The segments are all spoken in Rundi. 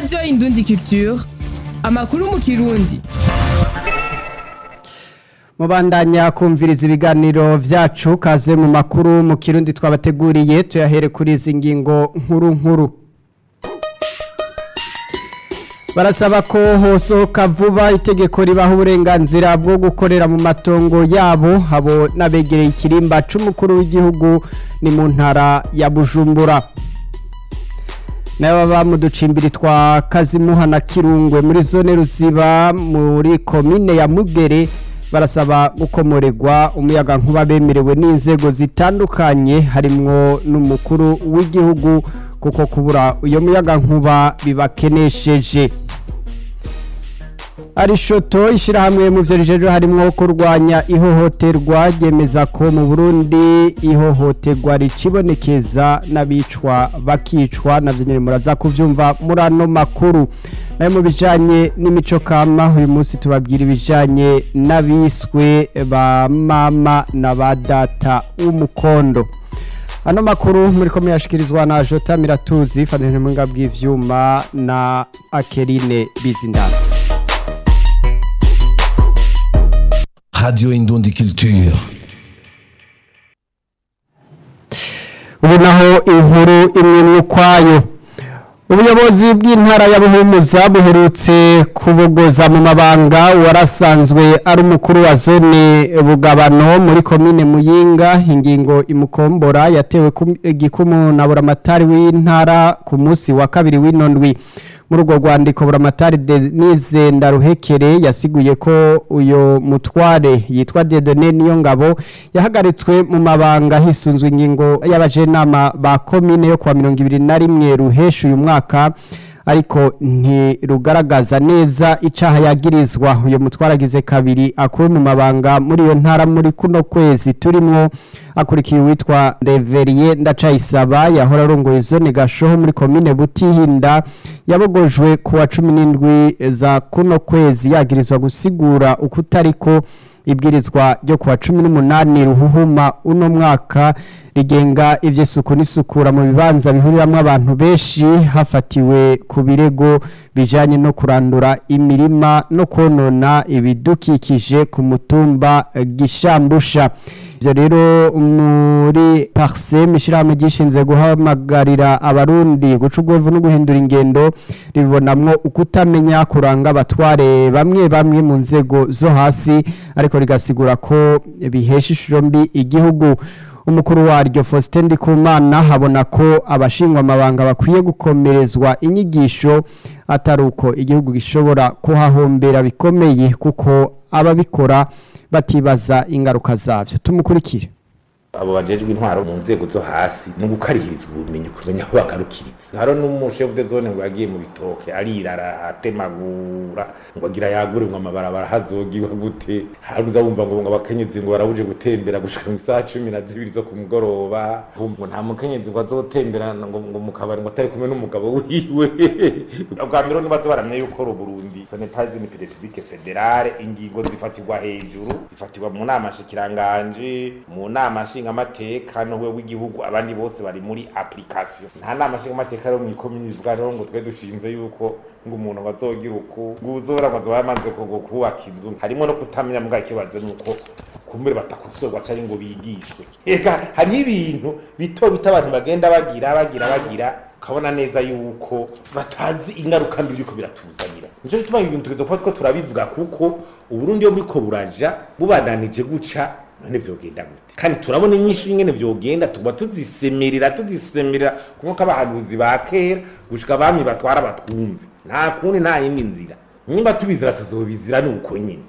radiyo indundi culture amakuru mu kirundi mubandanya kumviriza ibiganiro vyacu kaze mu makuru mu kirundi twabateguriye tuyahere kuri izi ngingo nkuru nkuru barasaba ko hosohoka vuba itegeko ribaha uburenganzira bwo gukorera mu matongo yabo abo n'abegereye ikirimba c'umukuru w'igihugu ni mu ntara ya bujumbura n'ababa mu ducimbiri twa kazimuha na kirungwe muri zone ruziba muri komine ya mugere barasaba gukomoregwa umuyaga nkuba bemerewe n'inzego zitandukanye harimwo n'umukuru w'igihugu kuko kubura uyo muyaga nkuba bibakenesheje arishoto ishyirahamwe mu byo rijeje harimo kurwanya ihohoterwa ryemeza ko mu burundi ihohoterwa ricibonekeza n'abicwa bakicwa nabyo nyine muraza kubyumva muri ano makuru nayo mu bijyanye n'imico kama uyu munsi tubabwira ibijyanye n'abiswe ba mama na ba data w'umukondo ano makuru muri ko muyashyikirizwa na jota miratuzi ifatanyije mu bw'ibyuma na akerine bizindana Radio Indundi Culture. ubu naho inkuru imwe n'ukwayo ubuyobozi bw'intara ya buhumuza buherutse kubogoza mu mabanga warasanzwe ari umukuru wa zone bugabano muri komine muyinga ingingo imukombora yatewe igikumu na buramatari w'intara ku munsi wa kabiri w'inondwi muri urwo rwandiko buramatari denise ndaruhekere yasiguye ko uyu mutware yitwa dedone niyo ngabo yahagaritswe mu mabanga hisunzwe ingingo y'abajenama ba komine yo kuwa mirongo ibiri na rimwe ruhesha uyu mwaka ariko ntirugaragaza neza icaha yagirizwa uyu mutware agize kabiri akuwe mu mabanga muri iyo ntara muri kuno kwezi turimwo akurikiye uwitwa reveriye ndacayisaba yahora arongoye zone gashoho muri komine butihinda yabogojwe ku wa cumi n'indwi za kuno kwezi yagirizwa gusigura uko utariko ibwirizwa ryo kuwa cumi n'umunani ruhuhuma uno mwaka rigenga iby'isuku n'isukura mu bibanza bihuriramo abantu benshi hafatiwe ku birego bijyanye no kurandura imirima no konona ibidukikije ku mutumba gishambusha ibyo rero muri pariseme ishyirahamwe gishinze guhamagarira abarundi guca ubwovu no guhindura ingendo ribonamwo ukutamenya kuranga abatware bamwe bamwe mu nzego zo hasi ariko rigasigura ko bihesha ishusho mbi igihugu umukuru waryo Faustin Ndikumana habona ko abashingwa amabanga bakwiye gukomerezwa inyigisho atari uko igihugu gishobora kuhahombera bikomeye kuko ababikora batibaza ingaruka zabyo tumukurikire abo bajejwe intwaro mu nzego zo hasi ni ugukarihirizwa ubumenyi kumenya aho bagarukiriza haro n'umushefu de zone ngo yagiye mu bitoke arirara atemagura ngo agira yagure ngo amabarabara hazogiwe gute haruza wumva ngo abakenyezi ngo barabuje gutembera gushika mu isaha cumi na zibiri zo ku mugoroba ngo nta mukenyezi ngo azotembera ngo ngo mu kabari ngo atari kumwe n'umugabo wiwe bwa mbere nibazo baramye yuko ru Burundi ce n'est pas une république fédérale ingingo zifatirwa hejuru zifatirwa mu nama shikiranganje mu nama nshingamateka no we w'igihugu abandi bose bari muri application nta nama nshingamateka rero mw'ikomini ivuga rero ngo twe dushinze yuko ngo umuntu bazogira uku ngo uzora ngo azoba yamaze ngo kubaka inzu harimo no kutamenya mbwa ikibazo nuko kumbere batakosorwa cyangwa ngo bigishwe eka hari ibintu bito bito abantu bagenda bagira bagira bagira ukabona neza yuko batazi ingaruka mbi biriko biratuzanira nico gituma ibintu tugeze kuba two turabivuga kuko uburundi yo buriko buraja bubandanije guca none vyogenda gute kandi turabona inyinshi ingene vyogenda tuba tuzisemerera tuzisemerera kuko abahanuzi ba kera gushika abami batwara batwumve nta kundi nta yindi nzira nimba tubizira tuzobizira ni uko nyine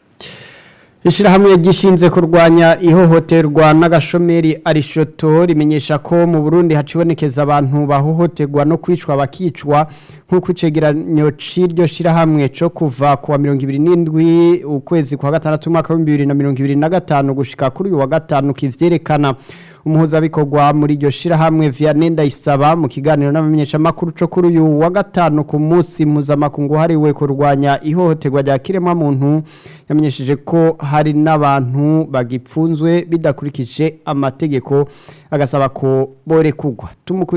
Ishirahamwe gishinze kurwanya ihohoterwa n'agashomeri arishoto rimenyesha ko mu Burundi hacibonekeza abantu bahohoterwa no kwicwa bakicwa nk'uko icegeranyo c'iryo shirahamwe co kuva ku wa 27 ukwezi kwa gatandatu umwaka wa 2025 gushika kuri uyu wa gatanu kivyerekana umuhuzabikorwa muri iryo shirahamwe Vianney Ndayisaba mu kiganiro n'abamenyeshamakuru co kuri uyu wa gatanu ku munsi mpuzamakungu hariwe kurwanya ihohoterwa rya kiremwa muntu yamenyesheje ko hari n'abantu bagipfunzwe bidakurikije amategeko agasaba ko borekugwa tumukurikire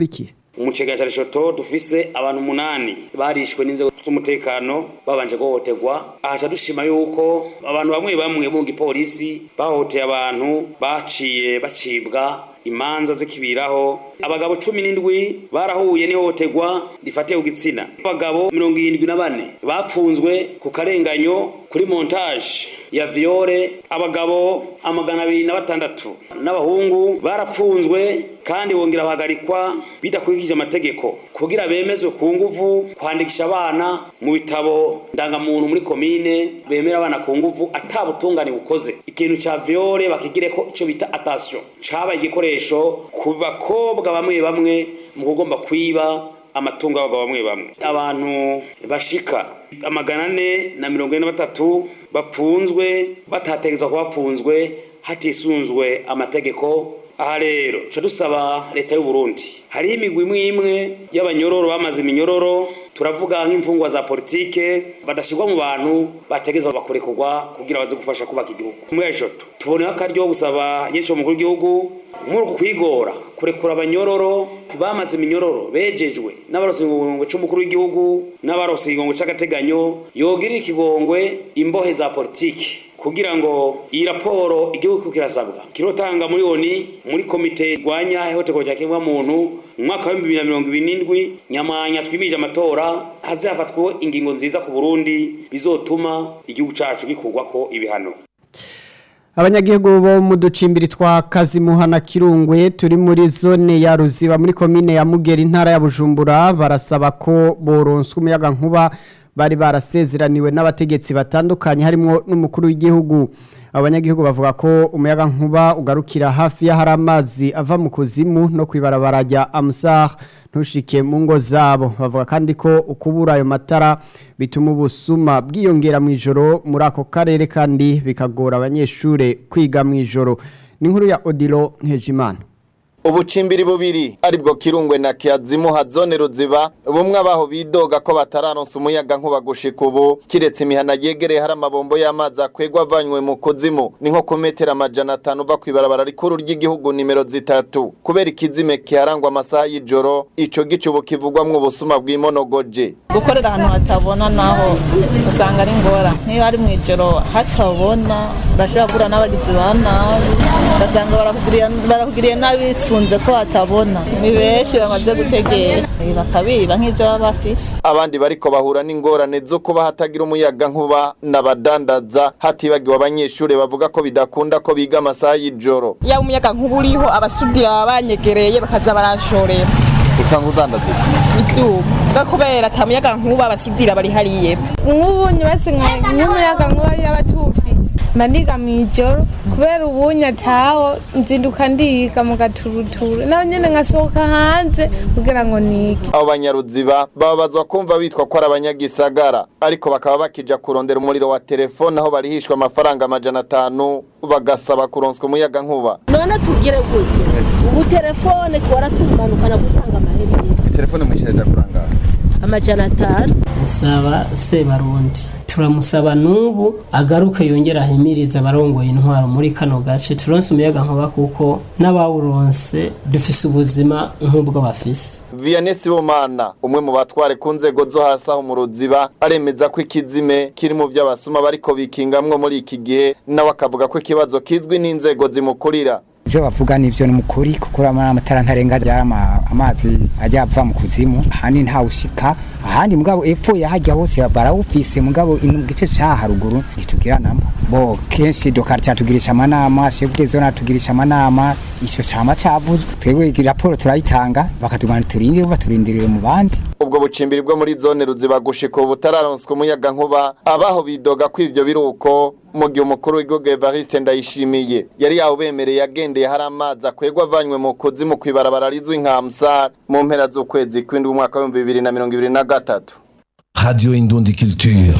umucega cya reshoto dufise abantu umunani barishwe n'inzego z'umutekano babanje guhohoterwa ahaca dushima yuko abantu bamwe bamwe mu gipolisi bahohoteye abantu baciye bacibwa imanza zikibiraho abagabo cumi n'indwi barahuye n'ihohoterwa rifatiye ku gitsina abagabo mirongo irindwi na bane bafunzwe ku karenganyo kuri montage ya viole abagabo amagana abiri na batandatu n'abahungu barapfunzwe kandi bongera bahagarikwa bidakurikije amategeko kugira bemezwe ku nguvu kwandikisha abana mu bitabo ndangamuntu muri komine bemera abana ku nguvu atabutungane bukoze ikintu ca viole bakigireko ico bita attention cabaye igikoresho ku bakobwa bamwe bamwe mu kugomba kwiba amatungo y'abagabo bamwe bamwe abantu bashika amagana ane na mirongo ine na batatu bapfunzwe batategetswe kuba bapfunzwe hatisunzwe amategeko aha rero ca dusaba leta y'u Burundi hariho imigwi imwe imwe y'abanyororo bamaze iminyororo turavuga nk'imfungwa za politike badashirwa mu bantu bategezwa bakurekurwa kugira baze gufasha kubaka igihugu muri ejoto tuboneho akaryo gusaba nyinshi mukuru w'igihugu muri uku kwigora kurekura abanyororo bamaze iminyororo bejejwe n'abarose igongwe c'umukuru w'igihugu n'abarose igongwe c'agateganyo yogirira ikigongwe imbohe za politike kugira ngo iyi raporo igihugu kirasabwa kirotanga muri oni muri komite irwanya ihohoterwa rya kiremwamuntu mu mwaka wa bibiri na mirongo ibiri n'indwi nyamwanya twimije amatora hazafatwa ingingo nziza ku burundi bizotuma igihugu cacu gikurwako ibihano abanyagihugu bo mu ducimbiri twa kazimuha na kirungwe turi muri zone ya ruziba muri komine ya mugera intara ya bujumbura barasaba ko boronswa umuyaga nkuba bari barasezeraniwe n'abategetsi batandukanye harimo n'umukuru w'igihugu abanyagihugu bavuga ko umuyaga nkuba ugarukira hafi y'ahari amazi ava mu kuzimu no kwibarabara rya amusar ntushike mu ngo zabo bavuga kandi ko ukubura ayo matara bituma ubusuma bwiyongera mu ijoro muri ako karere kandi bikagora abanyeshuri kwiga mu ijoro ni inkuru ya odilo nkejimana ubucimbiri bubiri aribwo kirungwe na kiyazimuha zone ruziba bumwe abaho bidoga ko batararonsa umuyaga nkuba gushika ubu kiretse imihana yegereye hari amabombo y'amazi akwegwa avanywe mu kuzimu ni nko ku metero amajana atanu uva kw'ibarabara rikuru ry'igihugu nimero zitatu kubera ikizime kiharangwa amasaha y'ijoro ico gice ubu kivugwamwo ubusuma bw'imonogoje gukorera ahantu hatabona naho usanga ari ngora nk'iyo ari mu ijoro hatabona urashobora guhura n'abagizi ba nabi ugasanga barakugiriye- barakugiriye nabi bisunze ko hatabona ni benshi bamaze gutegera bakabiba nk'ibyo baba bafise abandi bariko bahura n'ingorane zo kuba hatagira umuyaga nkuba n'abadandaza hatibagiwe abanyeshuri bavuga ko bidakunda ko biga amasaha y'ijoro yaba umuyaga nkuba uriho abasudira baba banyegereye bakaza baranshorera usanga udandaza ivyuma bwa kubera ata muyaga nkuba abasudira bari hariya epfo nk'ubu nyubatse nk'umuyaga nkuba yaba tuwufise mba ndiga mu ijoro kubera ubunye ataho nzinduka ndiga mu gaturuturu naho nyene nkasohoka hanze kugira ngo nige abo banyaruziba bababazwa kumva bitwa ko ari abanyagisagara ariko bakaba bakija kurondera umuriro wa telefone aho barihishwa amafaranga amajana atanu bagasaba kuronswa umuyaga nkuba none tugire gute ubu telefone twara tumanukana gutanga amaheri telefone mwishyiraje kurangara amajana atanu saba sebarundi turamusaba n'ubu agaruke yongera ahimiriza abarongoye intwaro muri kano gace turonse umuyaga nkuba kuko n'abawuronse dufise ubuzima nk'ubwo bafise Vianney Sibomana umwe mu batware ku nzego zo hasi aho mu ruziba aremeza ko ikizime kiri mu by'abasuma bariko bikingamwo muri iki gihe nawe akavuga ko ikibazo kizwi n'inzego zimukurira ibyo bavuga nivyo ni mukuri kuko amatara ntarenga ryama amazi ajya ava mu kuzimu ahandi ntawushika ahandi mugabo epfo yahajya hose barawufise mugabo ino mu gice ca haruguru ntitugiranamo bo kenshi dokarita tugirisha amanama chef de zone atugirisha amanama ico cama cavuzwe twebwe raporo turayitanga bakatugana turindire baturindirire mu bandi ubwo bucimbiri bwo muri zone ruziba gushika ubu butararonswa umuyaga nkuba abaho bidoga ko ivyo biruko mu gihe umukuru w'igihugu Evariste Ndayishimiye yari yawubemereye yagendeye hari amazi akwegwa avanywe mu kuzimu kw'ibarabara rizwi nka Amsar mu mpera z'ukwezi kw'indwi umwaka w'ibihumbi bibiri na mirongo ibiri na gatatu Radio Indundi Culture.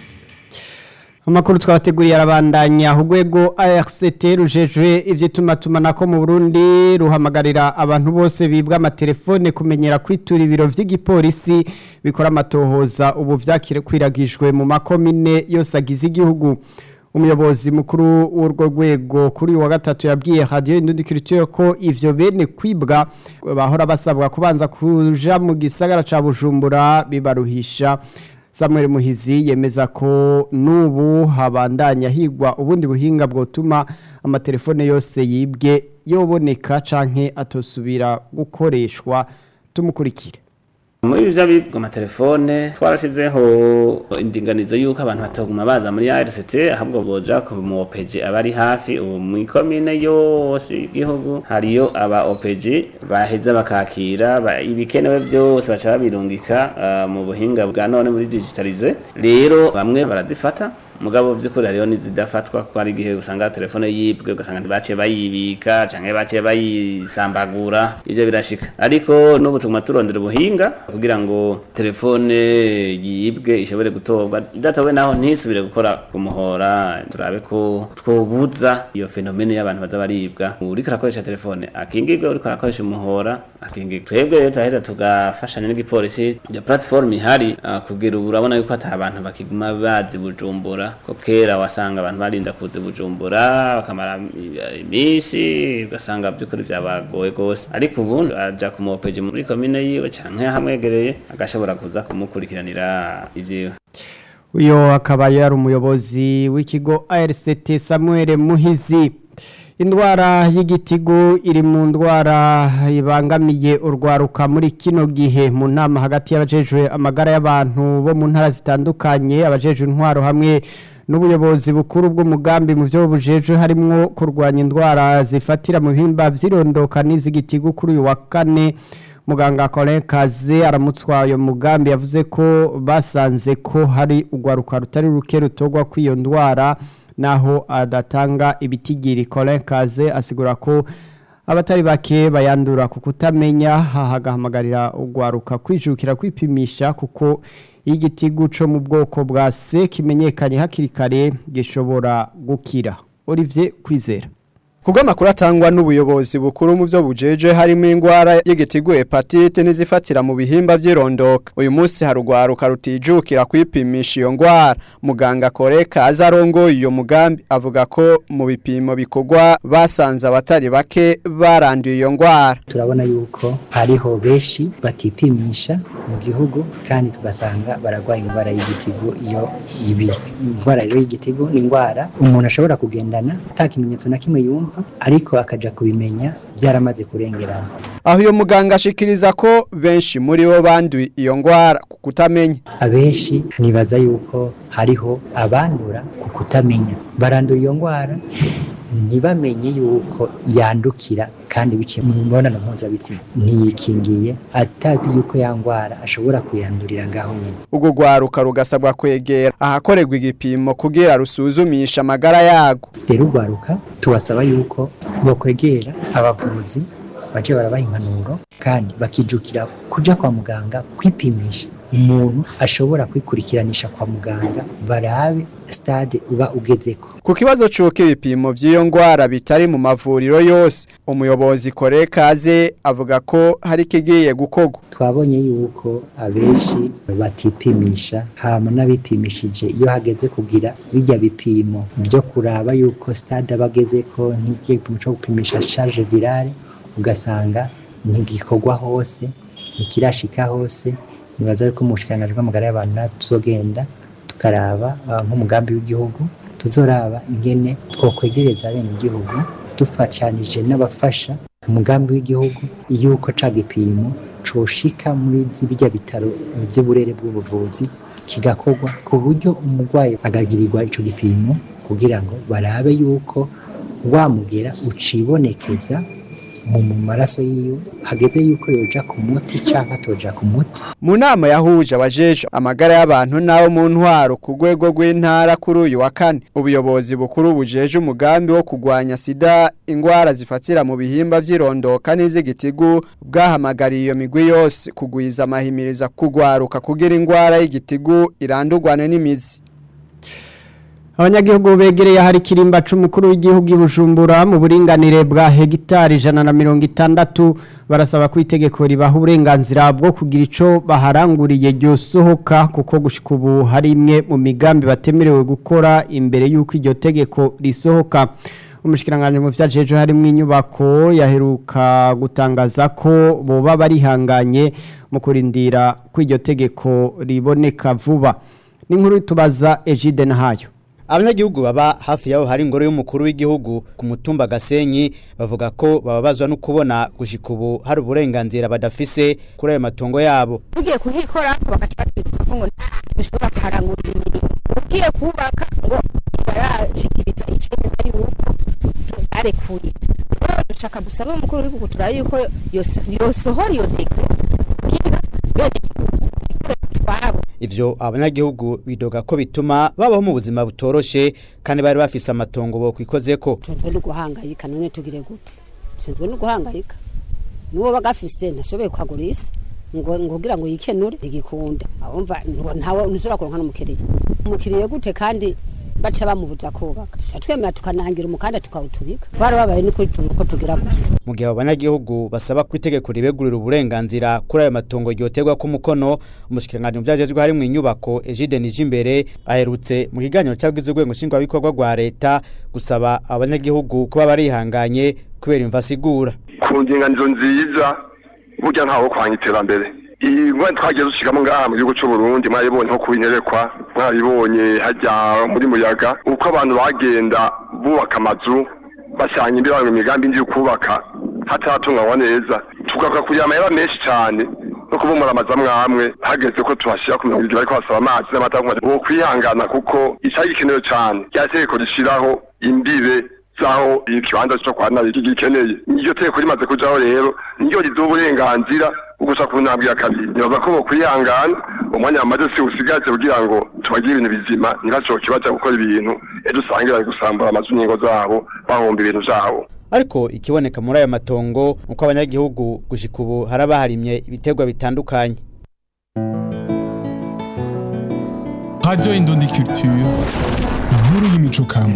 Amakuru twabateguriye arabandanya urwego ARCT rujejwe ivy'itumatumanako mu Burundi ruhamagarira abantu bose bibwa amatelefone kumenyera kwitura ibiro vy'igipolisi bikora amatohoza ubu vyakwiragijwe mu makomine yose agize igihugu umuyobozi mukuru w'urwo rwego kuri uyu wa gatatu yabwiye radiyo indundikirituye ko ivyo bene kwibwa bahora basabwa kubanza kuja mu gisagara ca bujumbura bibaruhisha Samuel Muhizi yemeza ko nubu habandanya higwa ubundi buhinga bwotuma amatelefone yose yibwe yoboneka canke atosubira gukoreshwa tumukurikire muri byo bibwa amatelefone twarashizeho indinganizo y'uko abantu bataguma baza muri RCT ahubwo boja ku mu OPG abari hafi ubu mu ikomine yose y'igihugu hariyo aba OPG baheza bakakira ba- ibikenewe byose baca babirungika ah, mu buhinga bwa none muri digitalize rero bamwe barazifata mugabo by'ukuri hariho n'izidafatwa kuko hari igihe usanga telefone yibwe ugasanga ntibaciye bayibika canke baciye bayisambagura ivyo birashika ariko n'ubu tuguma turondera ubuhinga kugira ngo telefone yibwe ishobore gutorwa idatowe naho ntisubire gukora ku muhora turabe ko twobuza iyo fenomene y'abantu baza baribwa uriko arakoresha telefone akingirwe uriko arakoresha umuhora akingirwe twebwe rero turaheza tugafashanya n'igipolisi iyo platform ihari ah, kugira ubu urabona yuko ata abantu bakiguma bazi bujumbura ko kera wasanga abantu barinda kuza bujumbura bakamara i- iminsi ugasanga by'ukuri byabagoye rwose ariko ubu aja ku mopeji muri komine yiwe canke hamwegereye agashobora kuza kumukurikiranira ivyiwe uyo akaba yari umuyobozi w'ikigo ARCT Samuel Muhizi indwara y'igitigu iri mu ndwara ibangamiye urwaruka muri kino gihe mu nama hagati y'abajejwe amagara y'abantu bo mu ntara zitandukanye abajejwe intwaro hamwe n'ubuyobozi bukuru bw'umugambi mu byo bujejwe harimo kurwanya indwara zifatira mu bihimba vy'irondoka n'iz'igitigu kuri uyu wa kane muganga Colin Kaze aramutswa uyo mugambi yavuze ko basanze ko hari urwaruka rutari ruke rutogwa kw'iyo ndwara naho adatanga ibitigiri Colin Kaze asigura ko abatari bake bayandura ku kutamenya hahagahamagarira urwaruka kwijukira kwipimisha kuko iyo igitigu co mu bwoko bwa C kimenyekanye hakiri kare gishobora gukira Olivier Kwizera Kubwo amakuru atangwa n'ubuyobozi bukuru mu byo bujeje harimo ingwara y'igitigu hepatite n'izifatira mu bihimba by'irondoka. Uyu munsi harugwaruka rutijukira kwipimisha iyo ngwara. Muganga Koreka azarongo iyo mugambi avuga ko mu bipimo bikorwa basanze abatari bake baranduye iyo ngwara. turabona yuko hariho benshi batipimisha mu gihugu kandi tugasanga baragwaye indwara y'igitigu iyo ibi indwara rero y'igitigu ni indwara umuntu ashobora kugendana ata kimenyetso na kimwe yumva ariko akaja kubimenya byaramaze kurengerana Aho uyo muganga ashikiriza ko benshi muri bo banduye iyo ngwara ku kutamenya. abenshi nibaza yuko hariho abandura ku kutamenya barandura iyo ndwara ntibamenye yuko yandukira kandi biciye mu mibonano mpuzabitsina ntiyikingiye atazi yuko ya ndwara ashobora kuyandurira ngaho nyine Ubwo rwaruka rugasabwa kwegera ahakorerwa igipimo kugira rusuzumisha amagara yago. rero urwaruka tubasaba yuko bokwegera abavuzi baje barabaha impanuro kandi bakijukira kuja kwa muganga kwipimisha umuntu ashobora kwikurikiranisha kwa muganga barabe stade uba ugezeko Ku kibazo c'uko ibipimo vy'iyo ngwara bitari mu mavuriro yose, umuyobozi Kore Kaze avuga ko hari kigiye gukorwa. twabonye yuko abenshi batipimisha hama n'abipimishije iyo hageze kugira bijya bipimo byo kuraba yuko stade aba agezeko nk'igipimo cyo gupimisha charge virale ugasanga ntigikorwa hose ntikirashika hose nibaza yuko mu bushikiranganji bw'amagara y'abantu natwe tuzogenda tukaraba ah, nk'umugambi w'igihugu tuzoraba ingene twokwegereza bene igihugu dufatanije n'abafasha umugambi w'igihugu yuko ca gipimo coshika muri zibijya bitaro by'uburere bw'ubuvuzi kigakorwa ku buryo umurwayi agagirirwa ico gipimo kugira ngo barabe yuko wamugera ucibonekeza mu mu maraso yiwe hageze yuko yoja ku muti canke atoja ku muti Mu nama yahuje abajeje amagara y'abantu n'abo mu ntwaro ku rwego rw'intara kuri uyu wa kane ubuyobozi bukuru bujeje umugambi wo kurwanya sida ingwara zifatira mu bihimba vy'irondoka n'iz'igitigu bwahamagariye iyo migwi yose kugwiza amahimiriza kugwaruka kugira ingwara y'igitigu irandurwane n'imizi abanyagihugu begereye ahari ikirimba c'umukuru w'igihugu i Bujumbura mu buringanire bwa hegitari ijana na mirongo itandatu barasaba ko itegeko ribaha uburenganzira bwo kugira ico baharanguriye ryosohoka kuko gushika ubu hari imwe mu migambi batemerewe gukora imbere y'uko iryo tegeko risohoka umushikiranganje mu vyajeje harimo inyubako yaheruka gutangaza ko boba barihanganye mu kurindira ko iryo tegeko riboneka vuba n'inkuru tubaza Egide Nahayo abanyagihugu baba hafi yaho hari ingoro y'umukuru w'igihugu ku mutumba gasenyi bavuga ko bababazwa no kubona gushika ubu hari uburenganzira badafise kuri ayo matongo yabo ugiye kuhikora bagaca batwika ko ngo dushobora kuharangurira imirimo ugiye kubaka ngo barashikiriza icemeza yuko barekuye rero dushaka gusaba umukuru w'igihugu turabe yuko yosohora iyo deke kugira bene twabo ivyo abanyagihugu bidoga ko bituma babaho mu buzima butoroshe kandi bari bafise amatongo bo kwikozeko tunzwe no guhangayika none tugire gute tunzwe no guhangayika nuwo bagafise ntashoboye kwagurisa ngo ngogira ngo yikenure igikunda abumva ntawe nuzura kuronka n'umukiriya umukiriya gute kandi baca bamubuza kubaka tuca twemera tukanangira umukanda tukawutubika twarababaye n'ukuri tubura uko tugira gusa mu gihe abanyagihugu basaba ko itegeko ribegurira uburenganzira kuri ayo matongo ryoterwa ku mukono umushikiranganje mu vyajejwe hari mu inyubako Egide Nijimbere aherutse mu kiganiro cyabwize urwego nshingwabikorwa rwa leta gusaba abanyagihugu kuba barihanganye kubera imva sigura ku ndinganizo nziza burya ntawo kwanya iterambere iyi ngwani twagiye dushigamo ngaha mu gihugu c'uburundi mwaribonye nko kubinyerekwa mwaribonye hajya muri muyaga uko abantu bagenda bubaka amazu bashyanya imbere mu migambi ndi kubaka hataratunganywa neza tugaruka kugira amahera menshi cyane no kubumura amazu amwe amwe hageze ko tuhashyira ku mirongo ibiri bariko basaba amazi n'amata wo kwihangana kuko icari gikenewe cyane rya tegeko rishiraho imbibe zaho ikibanza cyo kwa nabi gikeneye iryo tegeko rimaze kujaho rero niryo riduha uburenganzira ugusa ku ntambwe ya kabiri nibaza ko bokwihangana umwanya wamaze si usigaje kugira ngo tubagire ibintu bizima ntibacoke baja gukora ibintu ejo usange bari gusambura amazu n'ingo zabo bahomba ibintu vyabo ariko ikiboneka muri ayo matongo uko abanyagihugu gushika ubu harabaharimye ibiterwa bitandukanye Radio Indundi Culture inkuru y'imico kama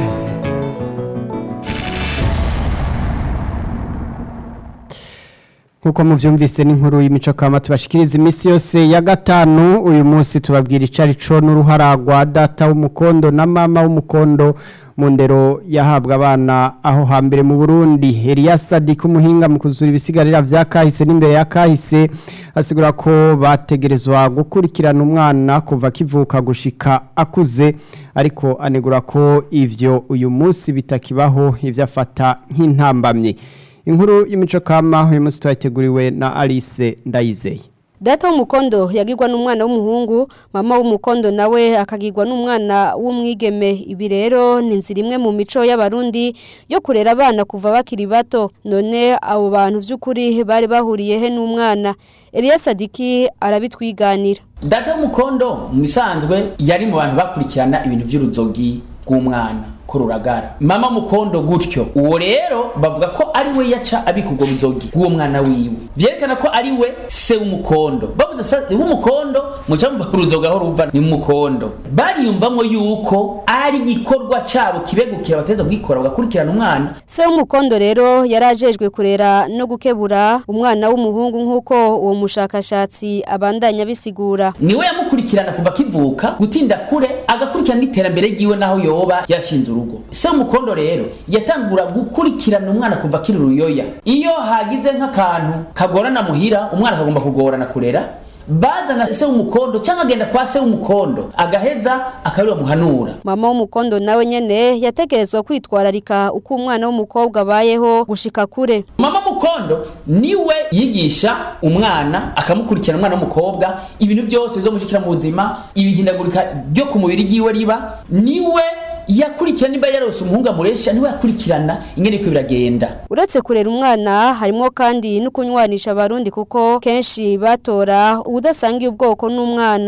nkuko muvyumvise n'inkuru y'imico kama tubashikiriza imisi yose ya gatanu uyu munsi tubabwira icari co n'uruhara rwa data w'umukondo na mama w'umukondo mu ndero yahabwa abana aho hambere mu Burundi Elias Sadik umuhinga mu kuzura ibisigarira vya kahise n'imbere ya kahise asigura ko bategerezwa gukurikirana umwana kuva kivuka gushika akuze ariko anegura ko ivyo uyu munsi bitakibaho ivyo afata nk'intambamye inkuru y'imico kama uyu munsi twateguriwe na Alice Ndayizeye Data w'umukondo yagirwa n'umwana w'umuhungu mama w'umukondo nawe akagirwa n'umwana w'umwigeme ibi rero ni inzira imwe mu mico y'abarundi yo kurera abana kuva bakiri bato none abo bantu by'ukuri bari bahuriye he n'umwana Elias Sadiki arabitwiganira Data w'umukondo mu bisanzwe yari mu bantu bakurikirana ibintu by'uruzogi bw'umwana kururagara mama mukondo gutyo uwo rero bavuga ko ari we yaca abika ubwo buzogi bw'uwo mwana wiwe vyerekana ko ari we se w'umukondo bavuze se w'umukondo muca mumva uruzoga aho ruva ni mukondo bariyumvamwo yuko ari igikorwa cabo kibegukira bateza kugikora bagakurikirana umwana se w'umukondo rero yarajejwe kurera no gukebura umwana w'umuhungu nk'uko uwo mushakashatsi abandanya bisigura niwe yamukurikirana kuva kivuka gutinda kure agakurikirana n'iterambere ryiwe naho yoba yashinze urugo se w'umukondo rero yatangura gukurikirana umwana kuva akiri uruyoya iyo hagize nk'akantu kagorana muhira umwana akagomba kugorana kurera bazana se w'umukondo cyangwa agenda kwa se w'umukondo agaheza akabiri bamuhanura mama w'umukondo nawe nyene yategerezwa kwitwararika uko umwana w'umukobwa abayeho gushika kure mama mukondo niwe yigisha umwana akamukurikirana umwana w'umukobwa ibintu byose bizomushikira mu buzima ibihindagurika ryo ku mubiri ryiwe riba niwe yakurikirana niba yarose umuhungu amuresha niwe yakurikirana ingene ko biragenda uretse kurera umwana harimo kandi no kunywanisha abarundi kuko kenshi batora ubudasangiye ubwoko n'umwana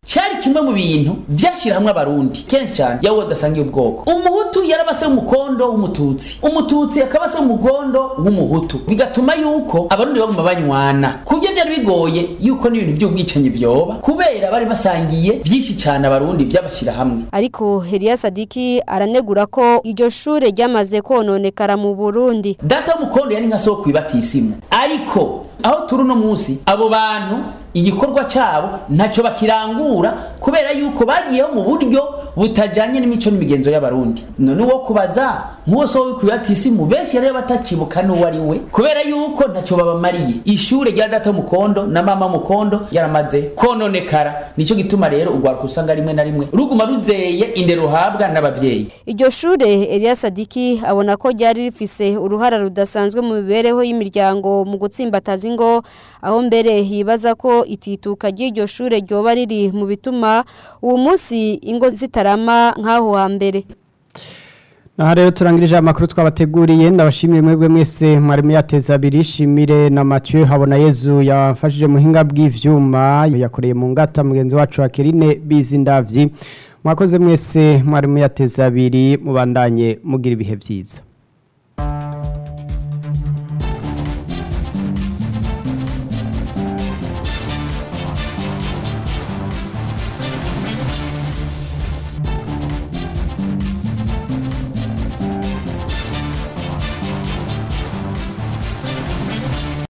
cyari kimwe mu bintu vyashira hamwe abarundi kenshi cyane yawe udasangiye ubwoko umuhutu yarabase umukondo w'umututsi umututsi akaba se umugondo w'umuhutu bigatuma yuko abarundi baguma banywana kubyo byari bigoye yuko n'ibintu by'ubwicanyi vyoba kubera bari basangiye vyinshi cyane abarundi vyabashira hamwe ariko Elia Sadiki aranegura ko iryo shure ryamaze kononekara mu Burundi data w'umukondo yari nka soko ibatisimu ariko aho turi uno munsi abo bantu igikorwa cyabo ntacyo bakirangura kubera yuko bagiyeho mu buryo butajyanye n'imico n'imigenzo y'abarundi none uwo kubaza nk'uwo so wikwibatisimu benshi rero batakibuka n'uwo ari we kubera yuko ntacyo babamariye ishure rya data mukondo na mama mukondo yaramaze kononekara nicyo gituma rero urwaruka usanga rimwe na rimwe ruguma ruzeye indero ruhabwa n'abavyeyi iryo shure Elia Sadiki abona ko ryari rifise uruhara rudasanzwe mu mibereho y'imiryango mu gutsimbataza ingo aho mbere yibaza ko itituka ry'iryo shure ryoba riri mu bituma uwo munsi ingo zitarama nk'aho hambere Aha rero turangirije amakuru twabateguriye ndabashimire mwebwe mwese mwari muyateza abiri shimire na Mathieu habona Yezu yafashije muhinga bw'ivyuma yakoreye mu ngata mugenzi wacu Akerine Bizindavyi mwakoze mwese mwari muyateza abiri mubandanye mugira ibihe byiza